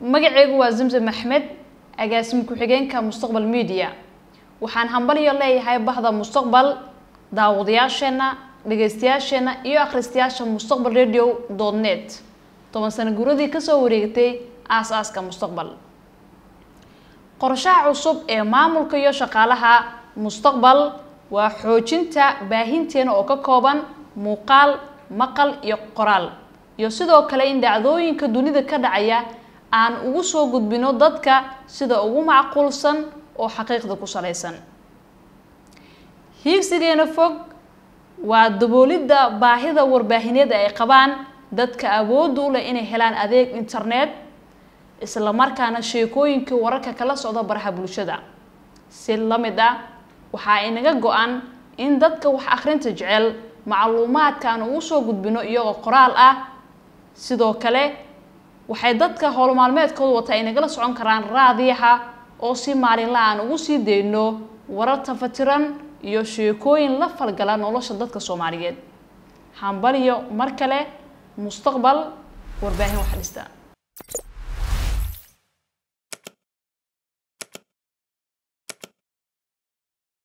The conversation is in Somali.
magaceygu waa zamzam axmed agaasimi ku-xigeenka mustaqbal media waxaan hambalyo leeyahay bahda mustaqbal daawadayaasheenna dhegeystayaasheenna iyo akhristayaasha mustaqbal radio dot net toban sano guuradii kasoo wareegtay aas-aaska mustaqbal qorshaha cusub ee maamulka iyo shaqaalaha mustaqbal waa xoojinta baahinteena oo ka kooban muuqaal maqal iyo qoraal iyo sidoo kale in dhacdooyinka dunida ka dhacaya aan ugu soo gudbino dadka sida ugu macquulsan oo xaqiiqda ku salaysan hiigsigeena fog waa daboolidda baahida warbaahineed ay qabaan dadka awoodda u leh inay helaan adeeg internet isla markaana sheekooyinkii wararka kala socda baraha bulshada si la mid ah waxaa inaga go-an in dadka wax akhrinta jecel macluumaadka aan ugu soo gudbino iyagoo qoraal ah sidoo kale waxay dadka howlmaalmeedkooda wata ay nagala socon karaan raadiyaha oo si maalinla aan ugu sii dayno warar tafatiran iyo sheekooyin la falgala nolosha dadka soomaaliyeed hambaliyo mar kale mustaqbal warbaahin wax dhista